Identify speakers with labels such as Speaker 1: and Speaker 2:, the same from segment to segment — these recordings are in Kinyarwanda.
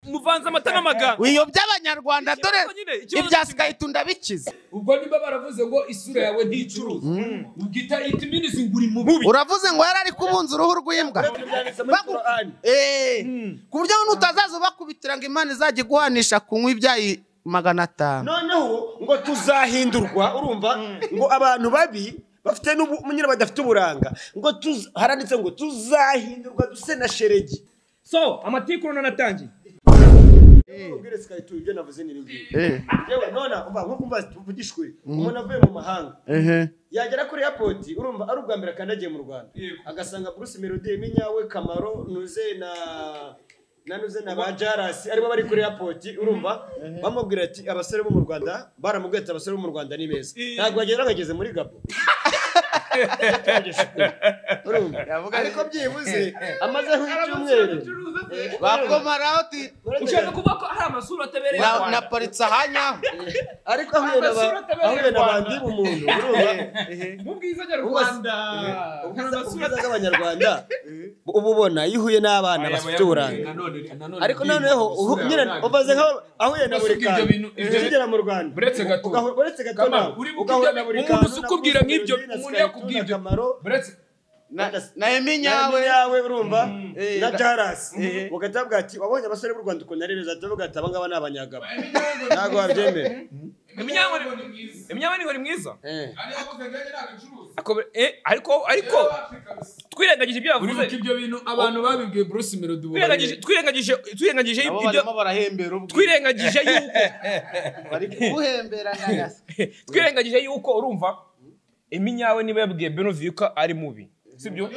Speaker 1: muvanze amata n'amaganga
Speaker 2: wiyobya abanyarwanda
Speaker 1: Ikibazo
Speaker 2: dore
Speaker 1: nyine, ikibazo
Speaker 2: ibya
Speaker 1: cy'imyaka.
Speaker 2: sikayita ndabikiza
Speaker 3: ubwo niba baravuze ngo isura yawe nticuruza ugita it means nguri mubi
Speaker 2: uravuze ngo yari ari kubunza uruhu rw'imbwa Bagu- Eh, ku buryo nutazaza ubakubitira ngo imana izajya iguhanisha kunywa ibyayi magana atanu
Speaker 4: noneho ngo tuzahindurwa urumva ngo abantu babi bafite n'ubu nyine badafite uburanga ngo tuz- haranditse ngo tuzahindurwa duse na sheregi
Speaker 1: so amatiku nanatangiye
Speaker 4: ubwire sikayita ibyo navuze n'iringiri
Speaker 2: Eh,
Speaker 4: yewe none umva nkuko umva tuvugishwe umuntu avuye mu mahanga
Speaker 2: ehe.
Speaker 4: yagera kuri airport urumva ari ubwa mbere akandagiye mu rwanda
Speaker 3: Yego.
Speaker 4: agasanga Bruce Melody Minyawe Kamaro Nuze na na Nuze na ba Jaras aribo bari kuri airport urumva bamubwira ati abasore bo mu Rwanda baramubwiye ati abasore bo mu Rwanda ni beza ntabwo bagenda bageze muri Gabo urumva
Speaker 2: Yavuga
Speaker 4: ariko byibuze amaze nk'icyumweru
Speaker 2: bakomaraho ti
Speaker 1: ushaka kuvuga ko hari amasura atabereye u
Speaker 2: na-
Speaker 1: Rwanda.
Speaker 2: naparitse ahanyaho
Speaker 4: ariko ahuye na ba
Speaker 3: Amasura atabereye
Speaker 4: ahuye na
Speaker 3: u Rwanda.
Speaker 4: bandi umuntu urumva
Speaker 3: mu bwiza nyarwanda hari
Speaker 4: ubwiza
Speaker 3: amasura
Speaker 4: ubwiza bw'abanyarwanda uba ubona iyo uhuye n'abana bafite uburanga ariko noneho uhu- nyine umaze nkaho ahuye na buri
Speaker 3: Ubasuka ibyo
Speaker 4: kantu
Speaker 3: bintu- ibyo-
Speaker 4: ukigera mu rwanda
Speaker 3: Buretse gato.
Speaker 4: Ugahura- buretse gato
Speaker 3: Kama,
Speaker 4: nawe.
Speaker 3: uri
Speaker 4: Ugahura
Speaker 3: bukijya-
Speaker 4: na buri
Speaker 3: umuntu
Speaker 4: kantu,
Speaker 3: uzi
Speaker 4: na
Speaker 3: ukubwira
Speaker 4: Bruce
Speaker 3: nk'ibyo,
Speaker 4: Melody, na
Speaker 3: umuntu
Speaker 4: Skytuna,
Speaker 3: yakubwira ibyo.
Speaker 4: Kamaro,
Speaker 3: buretse
Speaker 2: Na-
Speaker 4: Buretse-
Speaker 2: na eminyawe
Speaker 4: Nyawe yawe urumva
Speaker 2: Eh,
Speaker 4: na
Speaker 2: na-
Speaker 4: Jaras
Speaker 2: Eh.
Speaker 4: ugahita bavuga ati wabonye abasore b'u Rwanda ukuntu ari beza ahita bavuga ati aba ngaba ni abanyagabo ntabwo wabyemera
Speaker 1: Iminyankore- iminyankore ni mwiza
Speaker 4: Eh.
Speaker 1: Ako- eh, ariko ariko twirengagije ibyo
Speaker 3: uribuka
Speaker 1: yavuze
Speaker 3: ibyo bintu abantu babibwiye bruce melody ubu
Speaker 1: twirengagije twirengagije twirengagije
Speaker 2: nabo
Speaker 1: ibyo
Speaker 2: barimo barahembera ubwo
Speaker 1: twirengagije yuko
Speaker 2: bari kuguhembera nayasa
Speaker 1: twirengagije yuko urumva iminyawe niba yabwiye benuviye ko ari mubi sibyo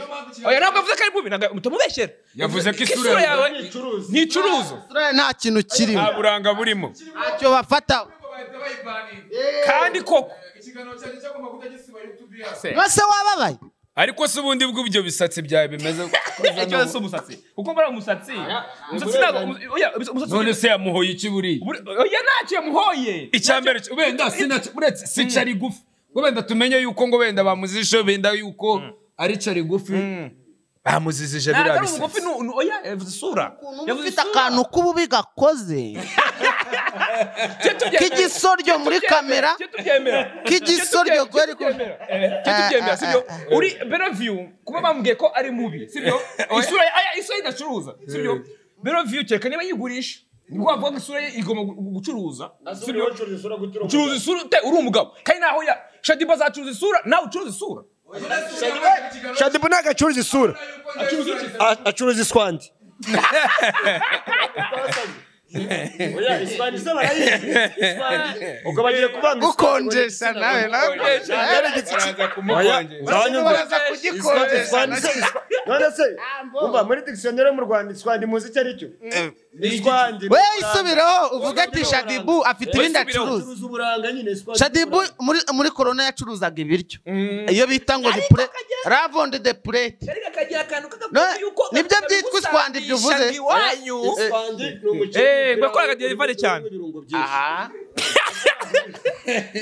Speaker 1: oya ntabwo avuze ko ari mubi ntabwo mutamubeshyera
Speaker 3: Yavuze ko isura
Speaker 1: yawe
Speaker 3: yawe
Speaker 4: Icuruza.
Speaker 1: nticuruza
Speaker 2: Israel nta kintu kirimo
Speaker 1: nta buranga burimo
Speaker 2: ntacyo bafata
Speaker 1: kandi koko
Speaker 2: bose wababaye
Speaker 3: ariko se ubundi bw'ibyo bisatsi byawe bimeze
Speaker 1: ikibazo si umusatsi kuko mbara umusatsi umusatsi ntabwo oya umusatsi
Speaker 3: none se yamuhoye iki buriya
Speaker 1: Buri- oya ntacyo yamuhoye
Speaker 3: icya mbere cyo- wenda sinac- uretse si cari gufi ngo wenda tumenye yuko ngo wenda bamuzishe wenda yuko ari cari gufi bamuzizije
Speaker 1: ntabwo
Speaker 3: biriya
Speaker 1: ari umugufi
Speaker 3: bisatsi
Speaker 1: ni ni- oya yavuze isura
Speaker 2: ukuntu uba
Speaker 1: yavuze
Speaker 2: ufite
Speaker 1: isura
Speaker 2: akantu k'ububi gakoze
Speaker 1: Cyo tubyemera.
Speaker 2: k'igisoryo muri
Speaker 1: Cyo tubyemera.
Speaker 2: kamera
Speaker 1: Cyo tubyemera
Speaker 2: K'igisoryo
Speaker 1: Cyo tubyemera.
Speaker 2: kweri ko-
Speaker 1: Eh, cyo tubyemera sibyo uri benaviyu kuba bambwiye ko ari mubi sibyo isura ye- aya isura ye idacuruza sibyo benaviyu kereka niba yigurisha niko bavuga ko isura ye igomba gu- gucuruza
Speaker 4: Asa
Speaker 1: sibyo
Speaker 4: n'uwo ucuruza isura gutura umugabo.
Speaker 1: curuza isura te uri umugabo kandi naho ya shadiba azacuruza isura nawe ucuruza isura
Speaker 4: shadibu ntabwo acuruza isura A- acuruza iswandi Oya, iswandi se barayizi. Iswandi, ubwo bagiye kuvanga
Speaker 2: gukonjesha nawe nawe
Speaker 4: Shadari
Speaker 3: Araza
Speaker 4: Oya,
Speaker 3: kumukongera.
Speaker 4: urabona
Speaker 2: baraza
Speaker 4: ngo- Iswandi-
Speaker 2: kugikonjesha
Speaker 4: iswandi se- iswa- none se umva muri dictionnaire yo mu rwanda iswandi muzi icyo ari cyo iswandi
Speaker 2: we isubireho uvuge ati shadibu afite ibindi acuruza
Speaker 4: acuruza uburanga nyine iswandi
Speaker 2: shadibu muri muri korona yacuruzaga ibiryo iyo bita ngo ni pure ravonde de purete
Speaker 1: ariko akagira akantu
Speaker 2: No, nibyo byitwa iswandi ibyo uvuze.
Speaker 1: iwanyu
Speaker 4: iswandi ni
Speaker 1: Eh, bakoraga delivery cyane.
Speaker 4: ibirungo byinshi
Speaker 2: aha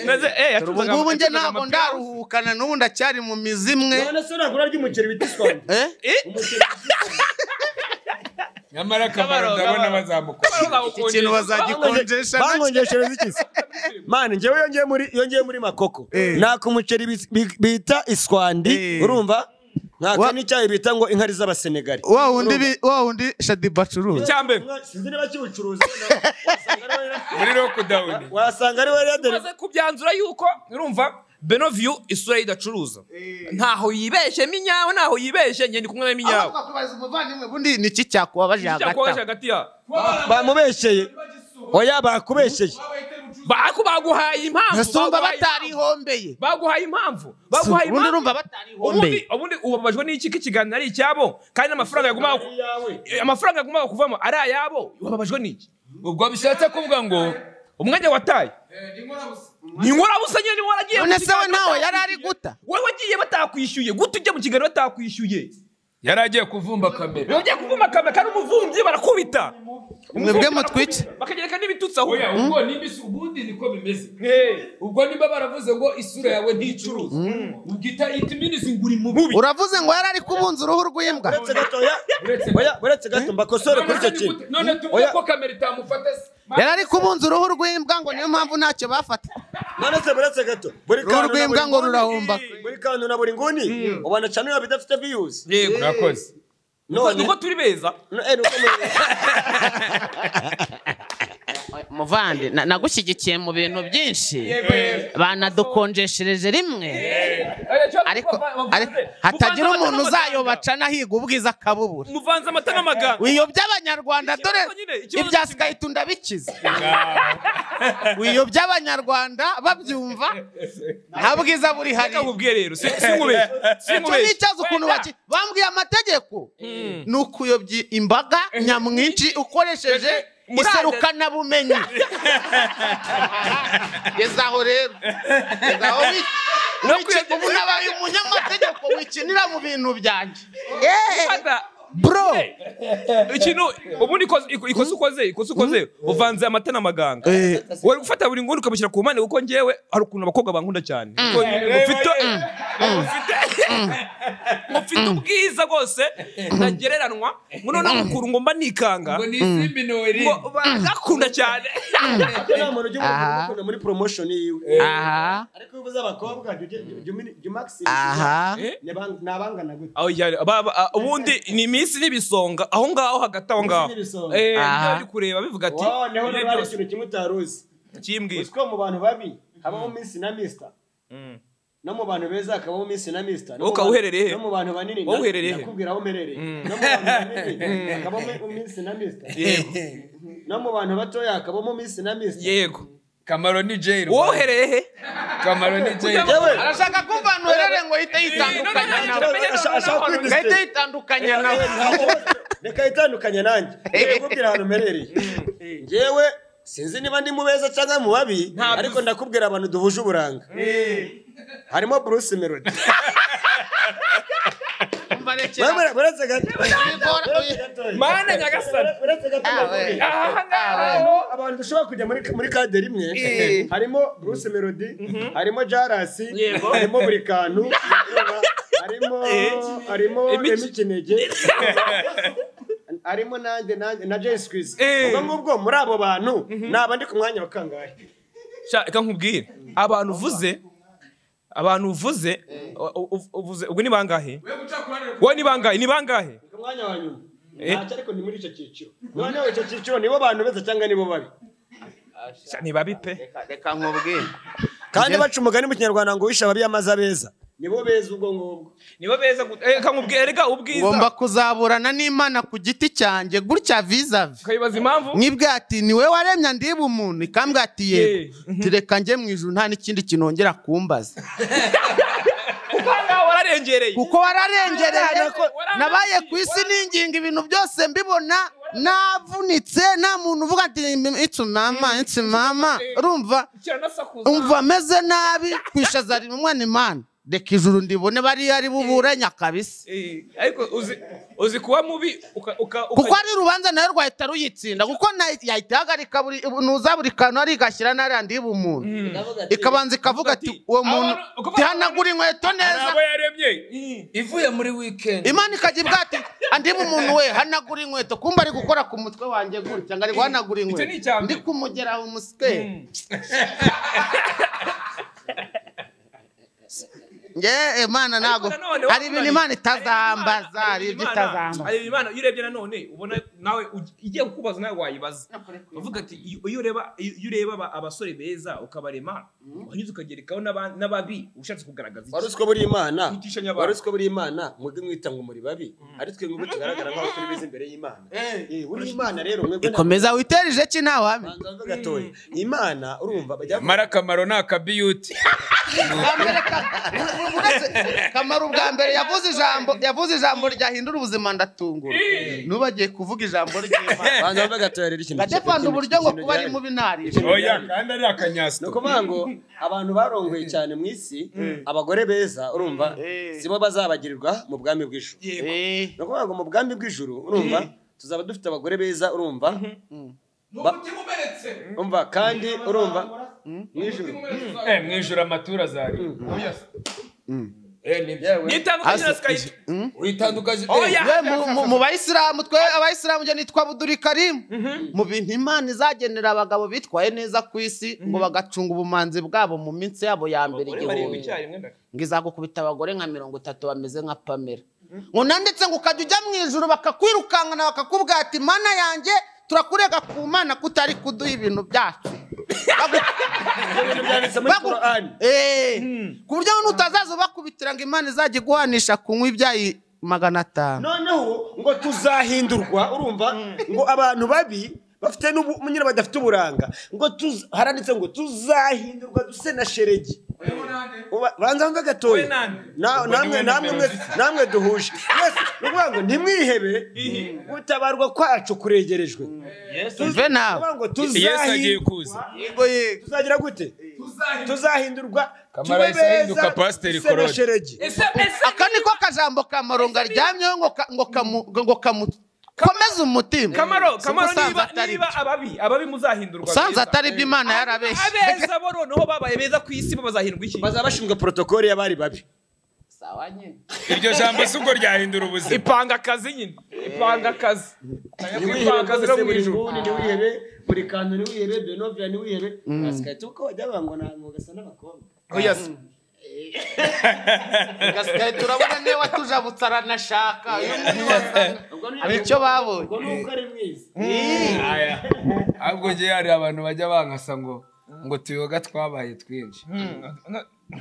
Speaker 1: maze eh
Speaker 2: ubu
Speaker 1: yacuruzaga-
Speaker 2: ngubu njye
Speaker 1: yacuruzaga
Speaker 2: ntabwo
Speaker 1: amapera.
Speaker 2: ndaruhuka na n'ubu ndacyari mu mizi imwe
Speaker 4: none se ntabwo urarya umuceri bita iswandi
Speaker 2: Eh?
Speaker 1: Eh,
Speaker 4: umuceri bita iswandi
Speaker 3: nyamara akamaro ndabona bazamukora
Speaker 2: ikintu bazagikonjesha
Speaker 4: bankongeshereza iki se mani njyewe iyo ngiye muri iyo ngiye muri makoko naka umuceri bi- bi- bita iswandi
Speaker 2: Eh.
Speaker 4: urumva
Speaker 2: Wa-
Speaker 4: naka n'icyayi bita ngo inkari z'abasenegali
Speaker 2: wa wundi bi- wa wundi shadibu acuruza
Speaker 1: icya mbere
Speaker 4: sinzi niba kiwucuruza wasanga ari we-
Speaker 3: muri lockdown
Speaker 4: wasanga ari we yadere
Speaker 1: tumaze kubyanzura yuko urumva benoviyu isura ye idacuruza ntaho yibeshemo inyawe ntaho yibeshe njye ndi kumwe na minyawe
Speaker 2: twakubaza umuvandimwe ubundi ni iki cyakubabaje
Speaker 1: cyakoresha
Speaker 2: hagati
Speaker 1: hagati ya
Speaker 4: bamubesheye oya bakubesheye
Speaker 1: Ba- baguhaye impamvu
Speaker 2: ngasumba
Speaker 1: baguhaye impamvu.
Speaker 2: batarihombeye
Speaker 1: baguhaye impamvu baguhaye
Speaker 2: ubundi
Speaker 1: impamvu
Speaker 2: urumva batarihombeye
Speaker 1: ubundi ubundi ubabajwe n'iki ko ikiganiro ari icyabo kandi n'amafaranga yagumaga ku- eh, amafaranga yagumaga kuvamo ari ayabo ubabajwe n'iki
Speaker 3: ubwo bishatse kuvuga ngo
Speaker 1: umwanya wataye ni inkorabusa nyine niba waragiye mu
Speaker 2: none se we
Speaker 1: kiganiro
Speaker 2: ntawe yari ari
Speaker 1: batakwishyuye.
Speaker 2: guta
Speaker 1: wowe wagiye batakwishyuye gute ujya mu kiganiro batakwishyuye
Speaker 3: yari agiye kuvumba kamera
Speaker 1: Iyo ugiye kuvuma kamera kandi umuvumyi barakubita
Speaker 2: mwebwe mutwice
Speaker 1: bakagereka n'ibitutsi aho
Speaker 3: oya ubwo nimba isu- ubundi niko bimeze
Speaker 1: Eh,
Speaker 3: ubwo niba baravuze ngo isura yawe nticuruza ubwita it means nguri mubi
Speaker 2: uravuze ngo yari ari kubunza uruhu rw'imbwa
Speaker 4: uretse gatoya
Speaker 3: Uretse-
Speaker 4: oya uretse gato mbakosore kuri icyo
Speaker 3: None se
Speaker 4: kintu
Speaker 3: nigute- none tuvuge
Speaker 4: Oya.
Speaker 3: ko kamera itamufata se
Speaker 2: yari ari kubunza uruhu rw'imbwa ngo niyo mpamvu ntacyo bafata
Speaker 4: none se uretse gato buri
Speaker 2: uruhu rw'imbwa ngo
Speaker 4: nguni-
Speaker 2: rurahumba
Speaker 4: buri kantu na buri nguni ubona cyane biba bidafite viyuzi
Speaker 1: yego
Speaker 3: mwakoze
Speaker 4: none
Speaker 1: nuko turi beza
Speaker 4: no- eh, nuko mu-
Speaker 2: muvandi na- nagushyigikiye mu bintu byinshi
Speaker 1: Yego, yego.
Speaker 2: banadukonjeshereje rimwe ariko ariko hatagira umuntu uzayoba acana ahiga ubwiza akabubura
Speaker 1: muvanze amata n'amaganga
Speaker 2: wiyobya abanyarwanda dore
Speaker 1: Ikibazo nyine, ikibazo
Speaker 2: ibya
Speaker 1: kimwe.
Speaker 2: sikayiti ndabikiza wiyobya abanyarwanda babyumva nta bwiza buri hari
Speaker 1: reka nkubwiye rero si- sinkubeshye
Speaker 2: icyo ni
Speaker 1: sinkubeshye
Speaker 2: ikibazo ukuntu baki bambwiye amategeko ni ukuyobya imbaga nyamwinshi ukoresheje
Speaker 1: Murandasi.
Speaker 2: iserukanabumenyi geza aho rero Geza aho wi-
Speaker 1: No
Speaker 2: wiki-
Speaker 1: kuyobya-
Speaker 2: ubu nabaye umunyamategeko wikinira mu bintu byanjye
Speaker 1: Fata,
Speaker 2: bro
Speaker 1: ikintu ubundi ikoze- iko- ikosa ukoze ikosa ukoze uvanze amata n'amaganga wari gufata buri nguni ukamushyira ku mpande kuko njyewe hari ukuntu abakobwa bankunda cyane Kuko mufite mufite- mufite ubwiza bwose ntagereranwa ngo noneho mukuru ngo mba nikanga
Speaker 3: ngo ni isimbi nori
Speaker 1: ngo bagakunda cyane
Speaker 4: Icyo nta muntu ujya umubwira
Speaker 2: Aha.
Speaker 4: ukunda muri promotion yiwe
Speaker 2: aha
Speaker 4: ariko iyo uvuze abakobwa jya- jya- jya umini- jya umaximize.
Speaker 2: aha
Speaker 1: Eh?
Speaker 4: Ni abang- ni abangana gute
Speaker 1: aho cyane baba ah, ubundi ni iminsi n'ibisonga aho ngaho hagati aho ngaho
Speaker 4: Iminsi n'ibisonga.
Speaker 1: eh
Speaker 2: Aha.
Speaker 1: bari kureba bivuga ati
Speaker 4: Wow, niho
Speaker 1: ibihe
Speaker 4: rero hari
Speaker 1: byose
Speaker 4: ikintu kimwe utari uzi
Speaker 1: kimbwira
Speaker 4: uzi ko mu bantu babi habaho minsi na misita no mu bantu beza hakabaho minsi na misita no mu
Speaker 1: Uka
Speaker 4: bantu-
Speaker 1: uherereye he?
Speaker 4: no mu bantu banini
Speaker 1: Wowe uherereye he?
Speaker 4: nakubwira aho uherereye no mu bantu banini hakabaho minsi na misita
Speaker 1: yego
Speaker 4: no mu bantu batoya hakabamo minsi na misita
Speaker 1: yego
Speaker 3: kamaro ni jail
Speaker 1: wohereye he
Speaker 3: kamaro ni jail
Speaker 4: yewe
Speaker 2: arashaka kumva ntuherere ngo ihite
Speaker 1: Eh, no, no,
Speaker 2: yitandukanya nawe
Speaker 1: no, no, no, no,
Speaker 4: Ashaka
Speaker 1: no, no,
Speaker 4: kwidis-
Speaker 2: ngahita yitandukanya nawe
Speaker 4: reka yitandukanye nanjye reka nkubwire ahantu mperereye njyewe sinzi niba ndi mu beza cyangwa mu babi ariko ndakubwira abantu duhuje uburanga harimo bruce melody
Speaker 2: Umva rekera.
Speaker 4: Wewe- uretse gato
Speaker 2: Bigora-
Speaker 4: uretse gato
Speaker 1: mana nyagasani
Speaker 4: uretse
Speaker 2: Ah,
Speaker 4: gato
Speaker 2: we.
Speaker 4: ndakubwira.
Speaker 1: aha ngaha
Speaker 4: harimo abantu dushobora kujya muri muri kaderi imwe
Speaker 2: Eh.
Speaker 4: harimo bruce melody harimo jarasi
Speaker 1: Yego.
Speaker 4: harimo buri kantu harimo harimo
Speaker 1: Emi-
Speaker 4: emi kinege harimo nanjye nanjye na jay squeeze
Speaker 1: Eh.
Speaker 4: ubwo ngubwo muri abo bantu naba ndi ku mwanya wa kangahe
Speaker 1: Sha, reka nkubwire abantu uvuze abantu uvuze u- u- uvuze ubwo ni bangahe wowe ni bangahe ni bangahe
Speaker 4: ku mwanya wa nyuma
Speaker 1: Eh.
Speaker 4: ntacyo ariko ni muri icyo cyiciro noneho icyo cyiciro nibo bantu beza cyangwa nibo babi
Speaker 1: Sha, ni babi pe
Speaker 2: reka nkubwire
Speaker 4: kandi baca umugani mu kinyarwanda ngo uwishe ababi amaze abeza nibo beza ubwo ngubwo
Speaker 1: nibo beza gu- eh, reka nkubwire reka ubwiza
Speaker 2: ngomba kuzaburana n'imana ku giti cyanjye gutya vizavi
Speaker 1: ukayibaza impamvu
Speaker 2: mwibwira ati niwe waremye ndiba umuntu ikambwira ati yego
Speaker 1: Yeah. Mhm.
Speaker 2: tureka njye mu ijuru nta n'ikindi kinongera kumbaza
Speaker 1: kuko aha ngaha wararengereye
Speaker 2: kuko wararengereye
Speaker 1: Wararako-
Speaker 2: nabaye ku isi ninginga ibintu byose mbibona navunitse nta muntu uvuga ati itsu mama itsu mama urumva
Speaker 1: kiranasakuza
Speaker 2: umva ameze nabi kwishaza rimwe umwana imana reka ijuru ndibone bariya ari buburenya kabisa
Speaker 1: Eh, ariko uzi uzi kuba mubi uka uka
Speaker 2: kuko ari urubanza nawe rwahita ruyitsinda kuko na- yahita ihagarika buri nuza buri kantu ari igashyira n'ariya ndiba umuntu ikabanza ikavuga ati
Speaker 1: ati,
Speaker 2: uwo muntu
Speaker 1: abantu- ukavuga-
Speaker 2: tihanagura inkweto neza
Speaker 3: abo yaremye ivuye muri weekend
Speaker 2: imana ikajya ibwa ati andiba umuntu we hanagura inkweto kumva ari gukora ku mutwe wanjye gutya ngo ari guhanagura
Speaker 1: ni
Speaker 2: inkweto
Speaker 1: icya mbere.
Speaker 2: ndi kumugeraho umusikeri nge imana ntabwo
Speaker 1: Ariko nanone
Speaker 2: hari ibintu
Speaker 1: wambaye-
Speaker 2: imana
Speaker 1: Hari
Speaker 2: itazambaza
Speaker 1: ibintu
Speaker 2: hari ibyo
Speaker 1: Imana-
Speaker 2: itazambaza
Speaker 1: hari ibintu imana iyo urebye nanone ubona nawe uj- igiye kukubaza nawe wayibaza uvuga ati iyo iyo ureba iyo iyo ureba aba- abasore beza ukabarema wanyuze ukagerekaho n'aba- n'ababi ushatse kugaragaza
Speaker 4: wari
Speaker 1: iki
Speaker 4: uzi ko buri imana
Speaker 1: Kwitishanya abantu.
Speaker 4: wari uzi ko buri imana mwebwe mwita ngo muri babi ari twe mwebwe tugaragara nk'aho turi beza imbere y'imana Eh, buri imana rero mwebwe
Speaker 2: ikomeza witerije ki ntawe hamwe
Speaker 4: Banza ngo gatoya imana urumva bajya
Speaker 3: mara kamaro ni akabiyuti
Speaker 2: Bwa mbere ka- uretse- kamaro ubwa mbere yavuze ijambo yavuze ijambo ryahindura ubuzima ndatungura nubu agiye kuvuga ijambo ry'imana
Speaker 4: banza ngo gatoya rero ikintu
Speaker 2: ndadepanda uburyo ngo kuba ari mubi ntarishe
Speaker 3: oya kandi ari akanyasito
Speaker 4: ni ukuvuga ngo abantu barongoye cyane mu isi abagore beza urumva
Speaker 2: Eh.
Speaker 4: sibo bazabagirirwa mu bwami bw'ijuru
Speaker 1: yego
Speaker 4: ni ukuvuga ngo mu bwami bw'ijuru urumva tuzaba dufite abagore beza urumva Ba- umva kandi urumva nijoro
Speaker 3: Eh, mwijuru amaturo azari Oya. Eh, nibyo.
Speaker 1: nitandukanye na sikayiti
Speaker 3: Witandukanye- eh,
Speaker 1: oya
Speaker 2: we mu- mu- mu bayisilamu twe abayisilamu njye nitwa budurikarimu mu bintu imana izagenera abagabo bitwaye neza ku isi ngo bagacunga ubumanzi bwabo mu minsi yabo ya mbere igihumbi ngo izagukubita abagore nka mirongo itatu bameze nka pamela ngo nanditse ngo ukajya ujya mu ijoro bakakwirukankana bakakubwata imana yanjye turakurega ku mana kutari kuduha ibintu byacu
Speaker 4: ibyo byanditse muri
Speaker 2: Bagu-
Speaker 4: korani
Speaker 2: Eh, ku buryo ngo nutazaza ubakubitira ngo imana izajye iguhanisha kunywa ibyayi magana atanu
Speaker 4: noneho ngo tuzahindurwa urumva ngo abantu babi bafite n'ubu nyine badafite uburanga ngo tuza- haranditse ngo tuzahindurwa duse na sheregi Uba- banza wumve
Speaker 1: We
Speaker 4: gatoya
Speaker 1: nande.
Speaker 4: Na- namwe namwe mwese- namwe duhuje mwese ni ukuvuga ngo ntimwihebe gutabarwa kwacu kuregerejwe
Speaker 2: Umve nawe
Speaker 4: Kuvuga ngo
Speaker 1: yesu agiye
Speaker 4: tuzahindurwa
Speaker 1: kuza
Speaker 4: tuzagira gute tuzahindurwa
Speaker 3: Kamara
Speaker 4: tube
Speaker 3: yahise ahinduka
Speaker 4: beza,
Speaker 3: pasiteri
Speaker 4: duse na
Speaker 3: Claude.
Speaker 4: sheregi
Speaker 1: ese ese
Speaker 2: aka niko kajambo kamaronga aryamyeho ngo ka- ngo kamu- ngo kamu- komeza umutima
Speaker 1: kamaro
Speaker 2: Si
Speaker 1: kamaro
Speaker 2: ubusanzwe
Speaker 1: niba
Speaker 2: atari
Speaker 1: niba
Speaker 2: byo.
Speaker 1: ababi ababi muzahindurwa
Speaker 2: usanze
Speaker 1: beza.
Speaker 2: atari byo imana yarabeshye
Speaker 1: abeza bo noneho babaye beza ku isi bo bazahindwa iki
Speaker 4: bazaba bashinzwe porotokoli y'abari babi
Speaker 3: iryo jambo si ubwo ryahindura ubuzima
Speaker 1: ipanga akazi nyine ipanga akazi ipanga akazi no mu ijuru
Speaker 4: buri niwihebe buri kantu niwihebe benovia niwihebe asikahita uko wajya bangwa ntabwo ugasa n'abakobwa
Speaker 1: oya se.
Speaker 2: Gasigaye turabona niwe watujabutse aranashaka uyu muntu wasa-
Speaker 4: ubwo ni
Speaker 2: hari icyo babonye
Speaker 4: ubwo ni uko ari mwiza
Speaker 3: Aya. ahubwo njye hari abantu bajya bankasa ngo ngo tuyoga twabaye twinshi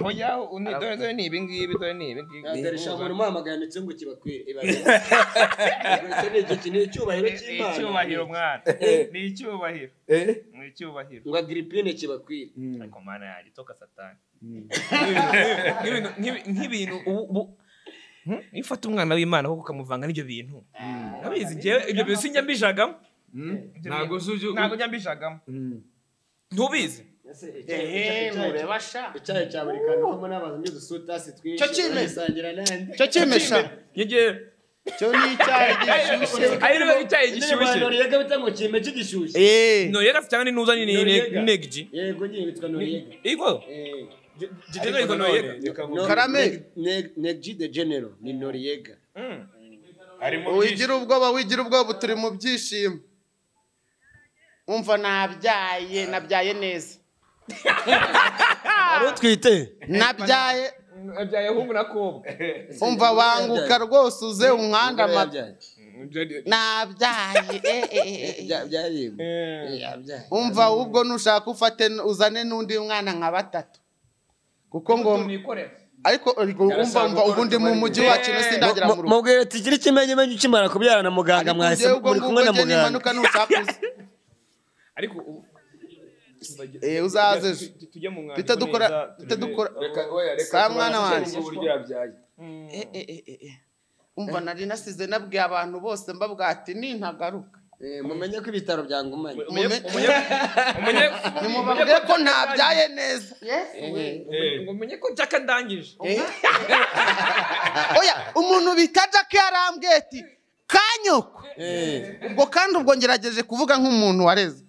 Speaker 1: oya uni- dore dore ni ibi ngibi dore ni ibi ngibi
Speaker 4: dore sha umuntu umuhamagaye ndetse ngo kibakwire ibaze icyo ni iki- ni icyubahiro cy'imana
Speaker 1: icyubahiro mwana ni icyubahiro ni icyubahiro
Speaker 4: ngo agiripine kibakwire
Speaker 1: ariko mana yanjye toka satani Nk'ibintu- nk'ibi- nk'ibintu ubu ubu- Hmm? iyo ufata umwana w'imana ahubwo ukamuvanga n'ibyo bintu nabizi njyewe ibyo bintu sinjya mbijagamo
Speaker 3: ntabwo si ujya
Speaker 1: ntabwo njya mbijagamo ntubizi
Speaker 4: Ese icyayi- icyayi- icyayi cya buri kantu harimo n'abantu n'udusutasi twinshi
Speaker 2: Cyo kimwe.
Speaker 4: uragisangira n'andi
Speaker 2: icyo cyimesha
Speaker 1: njye
Speaker 2: icyo ni icyayi gishyushye
Speaker 1: ari rero icyayi
Speaker 4: Indirimbo ya
Speaker 1: gishyushye
Speaker 4: noriyega bita ngo kime cy'igishyushye
Speaker 2: Eh,
Speaker 1: norega cyangwa ni nuzanye ni
Speaker 4: Noriega.
Speaker 1: negiji
Speaker 4: yego nyine bitwa noriyega
Speaker 1: ego jijena iko norega
Speaker 2: Karame.
Speaker 4: negji de genero ni noriyega
Speaker 2: wigira ubwoba wigira ubwoba turi mu byishimo umva nabyaye nabyaye neza
Speaker 4: ari utwite
Speaker 2: nabyaye
Speaker 1: abyaye hungu na kobwa
Speaker 2: umva banguka rwose uze umwandama nabyaye eh, eh, eh, eh. umva ubwo nushaka ufate n- uzane n'undi mwana nka batatu kuko ngo ariko ariko umva umva ubundi mu mujyi wacu ne sindagera mu rugo
Speaker 4: mubwire ati gira ikimenyimenyi ukimara kubyara na muganga
Speaker 2: ariko
Speaker 4: mwahise
Speaker 2: njyewe ubwo
Speaker 4: muri
Speaker 2: ngubwo
Speaker 4: kumwe na
Speaker 2: njye
Speaker 4: muganga
Speaker 2: nimanuka nushaka uze
Speaker 1: ariko ubu
Speaker 2: Eh, uzaze ejo.
Speaker 1: Tu- tu- tujye mu mwandiko
Speaker 2: duhita dukora
Speaker 1: neza,
Speaker 2: duhita
Speaker 1: turebe.
Speaker 2: dukora
Speaker 3: reka oya reka
Speaker 2: Sa mwana
Speaker 3: tubanze
Speaker 2: wanjye.
Speaker 3: turebe uburyo yabyaye
Speaker 2: Eh, eh, eh, eh, eh. umva nari nasize nabwiye abantu bose mbabwira ati nintagaruka
Speaker 4: Eh, mumenye ko ibitaro byangumanye
Speaker 2: Mume-
Speaker 1: Umenye-
Speaker 2: nimubabwire ko ntabyaye neza
Speaker 1: ngo umenye ko jaka ndangije
Speaker 2: oya umuntu bita jack yarambwiye ati kanyoko ubwo kandi ubwo ngerageje kuvuga nk'umuntu wareze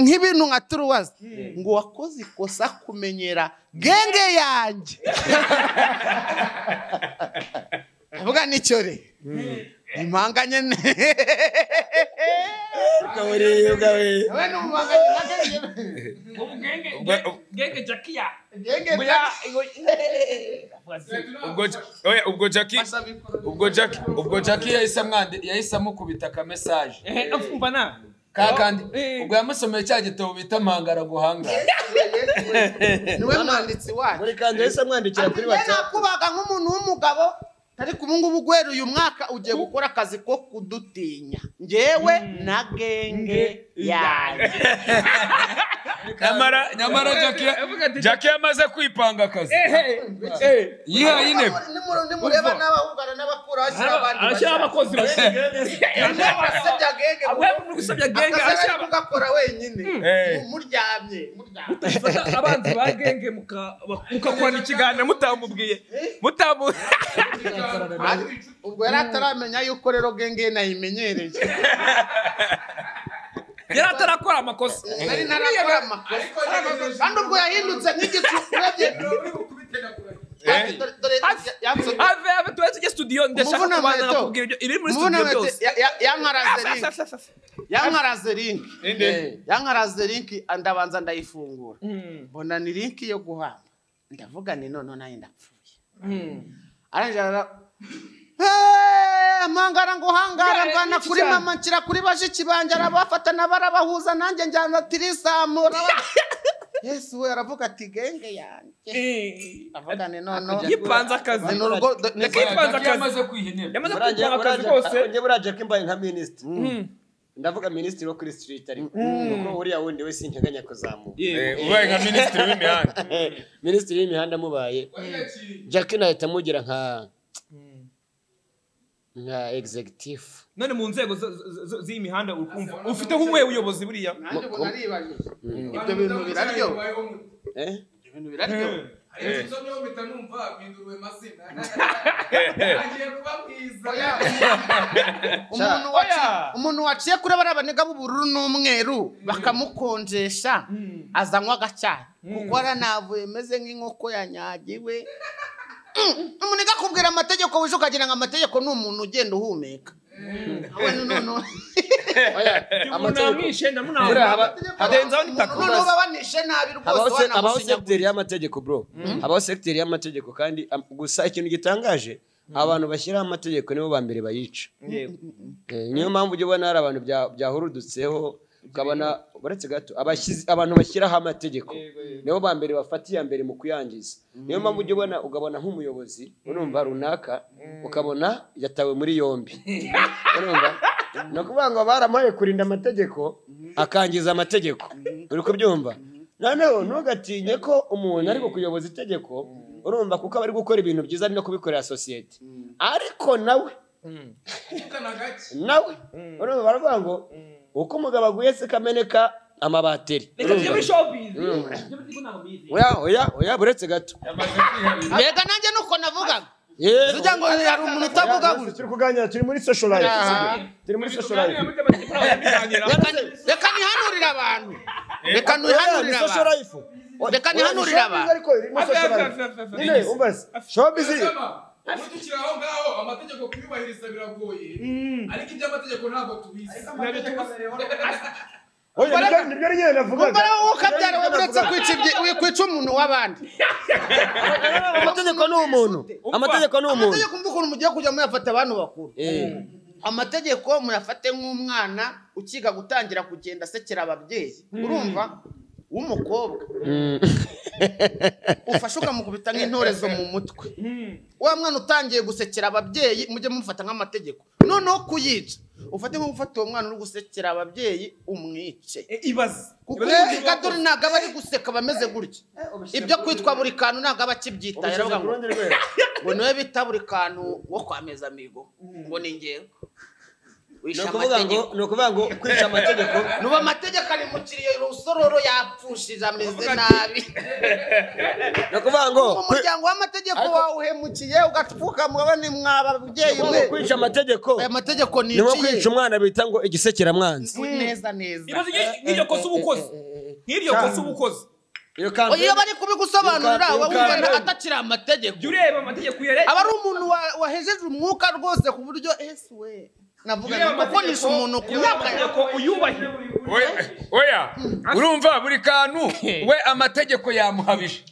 Speaker 2: nk'ibintu nka turuwazi ngo wakoze ikosa kumenyera genge yanjye avuga nicyo re impanganye ne we ni umupanganye na genge
Speaker 1: genge jaka ya
Speaker 2: genge
Speaker 3: ubwo Ja- oya ubwo jackie ubwo jackie ubwo jackie yahise amwandi yahise amukubita ka message
Speaker 1: mva na
Speaker 3: kakandi
Speaker 1: Eh.
Speaker 3: ubwo yamusomeye cya gitabo bita mpangara guhangara
Speaker 2: niwe mwanditsi wacu
Speaker 4: buri kanzu yahise amwandikira kuri
Speaker 2: njye
Speaker 4: watsapu
Speaker 2: nakubaga nk'umuntu w'umugabo ariko ubu ngubu guhera uyu mwaka ugiye gukora akazi ko kudutinya njyewe na genge yanjye
Speaker 1: nyamara
Speaker 3: nyamara Jackie-
Speaker 5: avuga ati-
Speaker 3: jackie yamaze kwipanga akazi yihaye intebe
Speaker 2: nimureba n'abahungana n'abakura hashyira abandi
Speaker 1: ashyiraho abakozi bashyira
Speaker 2: basebya genge
Speaker 1: abwemwe gusabya genge
Speaker 2: akazi ari
Speaker 1: ashyira
Speaker 2: kugakora wenyine
Speaker 3: Eh.
Speaker 2: Mu- muryamye muryamye
Speaker 1: mufata abanzi ba genge muka- mukakorana ikiganiro mutamubwiye mutamu
Speaker 2: Ari- ubwo yari ataramenya yuko rero genge ye nayimenyereye
Speaker 1: yari atarakora amakosa
Speaker 2: nari narakora amakosa kandi ubwo yahindutse nk'igicu urebye Dore- dore- dore- yansohoye.
Speaker 1: ave ave tuwe tujye studio ndashaka
Speaker 2: Umuvunamyi
Speaker 1: kubanza
Speaker 2: to.
Speaker 1: nakubwira ibyo iri muri
Speaker 2: Mubona
Speaker 1: studio
Speaker 2: bati,
Speaker 1: byose
Speaker 2: ya- ya- yankaraze
Speaker 1: Afa,
Speaker 2: link
Speaker 1: afa, afa, afa.
Speaker 2: yankaraze link Eh, yankaraze link ndabanza ndayifungura mbona ni link yo guhamba ndavuga ni none nayo ndapfuye arangira ara- Hey, amangara ngo hangara mvana kuri mama nshyira kuri bashiki banjye arabafatana barabahuza nanjye njyana tirisamu araba- yesu we aravuga ati genge yanjye avuga ni none
Speaker 1: yipanze akazi
Speaker 2: ni urugo ni
Speaker 1: Yakipanze
Speaker 3: Jackie
Speaker 1: akazi.
Speaker 3: yamaze kwiha intebe
Speaker 1: yamaze
Speaker 4: Buraje-
Speaker 1: kwitwara akazi
Speaker 4: buraje-
Speaker 1: kose
Speaker 4: njye buraje ko imbaye nka minisitiri ndavuga minisitiri wo kuri stiriti ariko kuko uriya wundi we sinteganya kuzamuka
Speaker 3: Eh, ubaye nka minisitiri w'imihanda
Speaker 4: minisitiri w'imihanda amubaye jackie nahita amugira nka nka executive
Speaker 1: none mu nzego zo- zo- zo- z'iyi mihanda uri kumva ufite nk'uwuhe buyobozi buriya
Speaker 2: nanjye ubu naribajije ibyo bintu biraryo
Speaker 4: eh
Speaker 2: ibyo bintu biraryo umuntu waciye umuntu waciye kuri bariya banega b'ubururu n'umweru bakamukonjesha azanywa agacyayi kuko aranavuye meze nk'inkoko yanyagiwe Mm, umuntu akakubwira amategeko wije ukagira ngo amategeko ni umuntu ugenda uhumeka we noneho
Speaker 4: oya amategeko
Speaker 1: munamwishe
Speaker 4: buriya haba
Speaker 1: Adenzaho n'itaka.
Speaker 2: Umuntu noneho babanishe nabi
Speaker 4: habaho
Speaker 2: rwose
Speaker 4: se- habaho
Speaker 2: wanamushinyaguye
Speaker 4: segiteri y'amategeko bro habaho segiteri y'amategeko kandi am- gusa ikintu gitangaje abantu bashyiraho amategeko nibo ba mbere bayica Eh, niyo mpamvu ujya ubona hari abantu bya- byahurudutseho ukabona uretse gato abashyizi- abantu bashyiraho amategeko nibo ba mbere bafata iya mbere mu kuyangiza niyo mpamvu ujya ubona ugabona nk'umuyobozi urumva runaka ukabona yatawe muri yombi urumva ni ukuvuga ngo baramuhaye kurinda amategeko akangiza amategeko uri kubyumva noneho ntugatinye ko umuntu ari kukuyoboza itegeko urumva kuko aba ari gukora ibintu byiza ari no kubikorera sosiyete ariko nawe nawe urumva baravuga ngo uko umugabo aguye se kameneka amabateri oya oya oya buretse gato
Speaker 2: mbega nanjye nuko navugaga
Speaker 4: yewe
Speaker 2: tujya ngo hari umuntu utavuga
Speaker 4: Oya,
Speaker 2: gutya
Speaker 4: turi kuganira turi muri social life sibyo? turi muri social life
Speaker 2: Reka- reka nihanurire abantu reka nihanurire
Speaker 4: Oya, ni social
Speaker 2: abantu
Speaker 4: life. Oya,
Speaker 2: Reka
Speaker 4: oya,
Speaker 2: nihanurire
Speaker 4: showbiz
Speaker 2: abantu.
Speaker 4: ariko irimo
Speaker 1: Ave,
Speaker 4: social
Speaker 1: ave,
Speaker 4: life.
Speaker 1: ave, ave.
Speaker 4: Nyine, umva se, showbiz iri-
Speaker 5: Ukurikira aho ngaho amategeko kuyubahiriza biragoye ariko iby'amategeko ntabwo tubizi
Speaker 4: Oya, nibyo- nibyo nyine navugaga.
Speaker 2: umbare wowe ukabyara wowe uretse kwica ibyi- wi- kwica umuntu w'abandi
Speaker 4: amategeko ni umuntu amategeko ni umuntu
Speaker 2: amategeko mbi ukuntu mugiye kujya muyafata abantu bakuru
Speaker 4: Eh,
Speaker 2: amategeko muyafate nk'umwana ukiga gutangira kugenda asekera ababyeyi urumva w'umukobwa
Speaker 4: mm.
Speaker 2: ufashe ukamukubita nk'intorezo mu mutwe wa mwana utangiye gusekera ababyeyi mujye mumufata nk'amategeko noneho kuyica ufate nko gufata uwo mwana uri gusekera ababyeyi umwice
Speaker 1: ibaze
Speaker 2: kuko uyu gadori ntabwo aba ari guseka bameze gutya ibyo kwitwa buri kantu ntabwo aba akibyita yaravuga ngo ngo niwe bita buri kantu wo kwameza amigo ngo ni ingengo
Speaker 4: ni
Speaker 2: wishe
Speaker 4: ukuvuga ngo
Speaker 2: amategeko
Speaker 4: ni ukuvuga ngo kwica amategeko
Speaker 2: nuba amategeko ari mu kiriyo rusororo yapfushije ameze nabi
Speaker 4: ni ukuvuga ngo kwi-
Speaker 2: umuryango w'amategeko wawuhemukiye ugapfukamwawe ni mwaba ababyeyi
Speaker 4: ngo
Speaker 2: mwe
Speaker 4: kwica amategeko
Speaker 2: aya mategeko
Speaker 4: ni nko
Speaker 2: niciye
Speaker 4: kwica umwana bita ngo igisekeramwanzi
Speaker 2: neza neza
Speaker 1: ibaze nk'i- nk'iryo kosa uba ukoze nk'iryo kosa uba ukoze
Speaker 4: iyo kanzu
Speaker 2: iyo bari kubigusobanurira
Speaker 4: Yuka-
Speaker 2: uba
Speaker 4: yuka-
Speaker 2: wumva na- atakiri amategeko
Speaker 1: jya ureba amategeko uyareba
Speaker 2: aba ari umuntu wa- wahejeje umwuka rwose ku buryo ese we navuga
Speaker 1: ureba
Speaker 2: nti kukonisha umuntu ku myaka yawe
Speaker 1: amategeko uyubahe
Speaker 3: We- oya urumva buri kantu we amategeko yamuhabije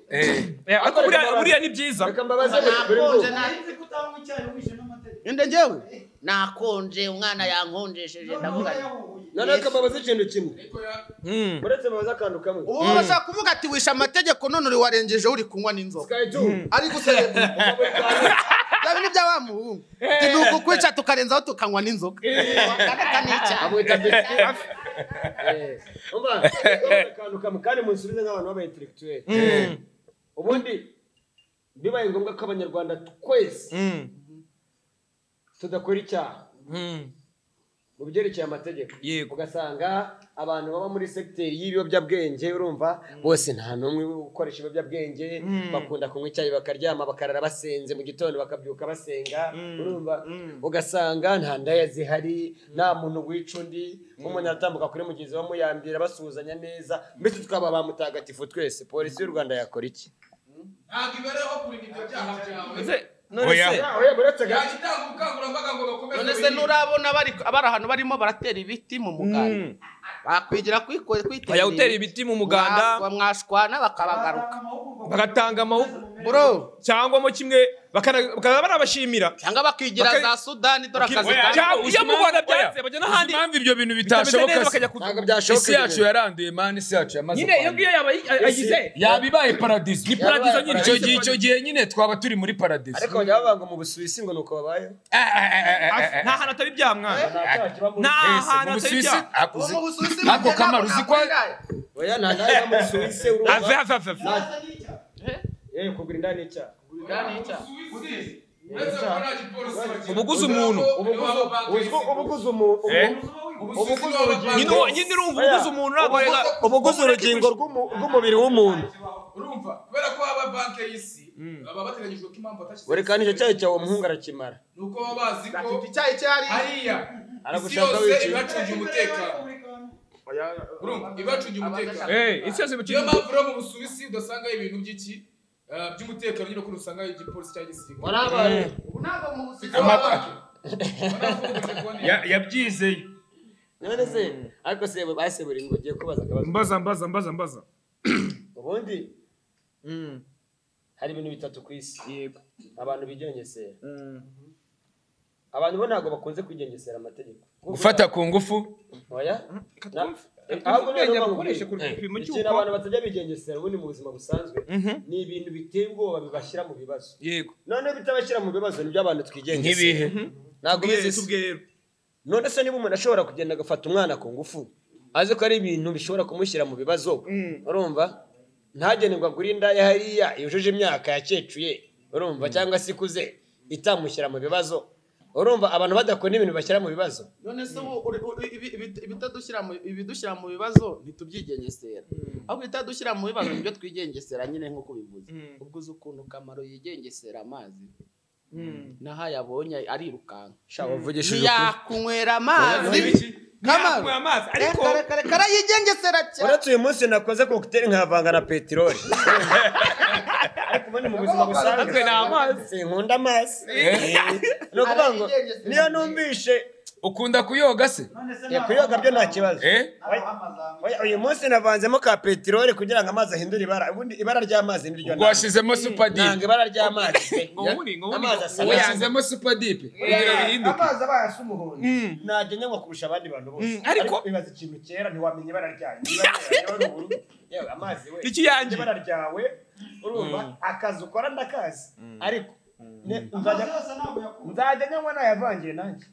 Speaker 1: Eh, ariko buriya buriya ni byiza
Speaker 4: reka mbabaze buri
Speaker 2: nakonje
Speaker 4: bwoko.
Speaker 2: na- inde njyewe nakonje umwana yankonjesheje ndavuga nti
Speaker 4: noneho reka mbabaze ikintu kimwe uretse mbabaze akantu kamwe
Speaker 2: ubu bashaka kuvuga ati wishe amategeko none uri warengeje uri kunywa n'inzoga
Speaker 4: Sky two.
Speaker 2: ari guserebura ndabe n'ibya wa muhungu Ati, ni ukukwica tukarenzaho tukanywa n'inzoga Wakareka n'icyaha.
Speaker 6: amwita biswi umva akantu kamwe kandi munsubize nk'abantu b'abaintellectuel ubundi bibaye ngombwa ko abanyarwanda twese tudakora icyaha mu byerekeye amategeko
Speaker 1: Yego.
Speaker 6: ugasanga abantu baba muri segiteri y'ibiyobyabwenge urumva bose nta n'umwe ukoresha ibiyobyabwenge bakunda kunywa icyayi bakaryama bakarara basenze mu gitondo bakabyuka basenga urumva ugasanga nta ndaya zihari nta muntu wica undi nk'umuntu aratambuka kuri mugenzi we amuyambira basuhuzanya neza mbese tukaba ba mutagatifu twese polisi y'u rwanda yakora iki
Speaker 3: ntabwo ibereho kurinda ibyo byaha byawe
Speaker 1: none
Speaker 4: Oya.
Speaker 1: se
Speaker 6: Ah, oya, buretse ga-
Speaker 3: yajya itanga ubukangurambaga ngo bakomeze
Speaker 2: none se
Speaker 3: birinde.
Speaker 2: nurabona bari bari ahantu barimo baratera ibiti mu muganda bakwigira kwiko- kwitera
Speaker 1: Oya, utera ibiti mu muganda.
Speaker 2: Mwa- mwashwana bakabagaruka
Speaker 1: bagatanga amahugurwa
Speaker 2: bro
Speaker 1: cyangwa mo kimwe bakana- bakaza barabashimira
Speaker 2: cyangwa bakigira
Speaker 1: Baka-
Speaker 2: za sudani dore akazi
Speaker 4: Oya,
Speaker 2: ka-
Speaker 1: Cyangwa iyo mu Rwanda byanze
Speaker 4: Oya,
Speaker 1: bajya n'ahandi
Speaker 4: uzi impamvu ibyo bintu
Speaker 1: bitameze
Speaker 4: bitashoboka
Speaker 1: neza
Speaker 4: se?
Speaker 1: bakajya kuvuga
Speaker 6: ntabwo byashoboka
Speaker 4: isi yacu
Speaker 6: ibintu.
Speaker 4: yaranduye mani isi yacu yamaze
Speaker 1: nyine iyo ngiyo
Speaker 4: kwandura
Speaker 1: yaba ayi- ayize
Speaker 4: yaba ibaye paradizo ni
Speaker 6: paradizo nyine.
Speaker 4: icyo gihe icyo gihe nyine twaba turi muri paradizo
Speaker 6: ariko bajya bavuga ngo mu busuwisi ngo ni uko babayeho
Speaker 4: Ah, ah, ah, ah, ah, ah.
Speaker 1: nta hantu atari ibyaha mwana
Speaker 6: nta cyaha kiba muri
Speaker 1: nta
Speaker 4: Ese,
Speaker 1: hantu
Speaker 4: mu
Speaker 1: atari
Speaker 4: Busuwisi-
Speaker 1: ibyaha
Speaker 4: ako uzi-
Speaker 2: Uwo mu Busuwisi
Speaker 4: ako
Speaker 2: bugenda
Speaker 4: Kamaro, uzi ko-
Speaker 2: nakwiraye.
Speaker 6: oya nta ndaya iba muri suwisi urumva
Speaker 1: ave ave ave ave.
Speaker 6: yewe kugura inda ni icyaha
Speaker 3: Suwisi, uretse ko nta gipolisi bagira.
Speaker 1: Uba uguze umuntu.
Speaker 3: Uba uguze-
Speaker 6: Ubuguzi- ubugu- ubuguzi umu- ubu- ubuguzi
Speaker 1: nyine
Speaker 6: urugingo
Speaker 1: uwo- nyine urumva uguze umuntu ntabwo
Speaker 6: ubuguzi urugingo rw'umu- rw'umubiri w'umuntu
Speaker 3: urumva kubera ko haba banki y'isi baba bateganyijwe ko impamvu atashyize
Speaker 6: buri kandi icyo cyayi cyawe umuhungu arakimara
Speaker 3: ni uko baba bazi ko
Speaker 2: Ati, icyayi cyari
Speaker 3: hariya isi
Speaker 6: Aragushaka
Speaker 3: yose
Speaker 6: wicaye.
Speaker 3: ibacungira umutekano urumva ibacungira umutekano
Speaker 1: Eh, isi yose
Speaker 3: niyo
Speaker 1: bakiri-
Speaker 3: mpamvu rero mu busuwisi udasangayo ibintu by'iki eh, by'umutekano nyine ukuntu usangayo igipolisi cyangwa igisirikare
Speaker 6: warabaye
Speaker 2: ubu ntabwo mu Busuwisi
Speaker 3: Ama-
Speaker 2: baba-
Speaker 3: Barafunga telefone yawe.
Speaker 4: Ya- yabyizeye
Speaker 6: none se ariko se base buri ngo ugiye kubaza akabazo
Speaker 1: mbaza mbaza mbaza mbaza
Speaker 6: ubundi hari ibintu bitatu ku isi abantu bigengesera abantu bo ntabwo bakunze kwigengesera amategeko
Speaker 4: gufata ku ngufu
Speaker 6: oya Na- ahubwo noneho
Speaker 1: ubwenge bakoresha
Speaker 6: bakubwira.
Speaker 1: ku gipimo
Speaker 6: ikintu
Speaker 1: cy'uko
Speaker 6: abantu batajya bigengesera ubundi mu buzima busanzwe ni ibintu biteye ubwoba bibashyira mu bibazo
Speaker 1: yego
Speaker 6: noneho bitabashyira mu bibazo nibyo abantu twigengesera
Speaker 4: nk'ibihe
Speaker 6: ntabwo
Speaker 1: Tubwire-
Speaker 6: ubizi se.
Speaker 1: tubwire rero.
Speaker 6: none se niba umuntu ashobora kugenda agafata umwana ku ngufu azi ko ari ibintu bishobora kumushyira mu bibazo urumva ntagende ngo agure indaya hariya yujuje imyaka yakecuye urumva cyangwa se ikuze itamushyira mu bibazo urumva abantu badakora ibintu bashyira mu bibazo
Speaker 2: none se ubu uri- uri- ibi- ibi- ibitadushyira mu- ibidushyira mu bibazo ntitubyigengesera ahubwo ibitadushyira mu bibazo nibyo twigengesera nyine nk'uko ubivuze ubwo uzi ukuntu kamaro yigengesera amazi naho ayabonye arirukanka
Speaker 6: shaka uvugishije ukuri
Speaker 2: ntiyakunywera amazi kamaro
Speaker 1: Yakuye amazi ariko
Speaker 2: Reka, reka, reka, arayigengesera cyane
Speaker 6: uretse uyu munsi nakoze kokiteri nkavanga na peteroli ariko ubundi mu buzima busanzwe
Speaker 1: Natwe ni amazi.
Speaker 6: sinkunda amazi ni ukuvuga ngo
Speaker 2: Arayigengesera.
Speaker 6: niyo numvishe
Speaker 4: ukunda kuyoga se
Speaker 6: eh, kuyoga byo nta kibazo
Speaker 4: Eh?
Speaker 6: Oya, uyu munsi navanzemo ka peteroli kugira ngo amazi ahindure ibara ubundi ibara ry'amazi niryo
Speaker 4: ubwo washyizemo
Speaker 6: nanga
Speaker 4: supadipe
Speaker 6: ibara ry'amazi pe.
Speaker 1: Ngobuni, ngobuni.
Speaker 6: amazi asa
Speaker 4: ubu
Speaker 6: nayo
Speaker 4: yashyizemo supadipe kugira bihinduke
Speaker 7: amazi abaye asa umuhondo
Speaker 6: ntajya nyanywa kurusha abandi bantu bose
Speaker 1: Mm, ariko-
Speaker 6: ibaza ikintu kera ntiwamenya ibara ryayo Ibara ryayo ni ubururu. Yewe, amazi we
Speaker 1: Ni ikiyange.
Speaker 6: ibara ryawe urumva akazi ukora ndakazi ariko ne- nzajya nzajya nyanywa nayavangiye nanjye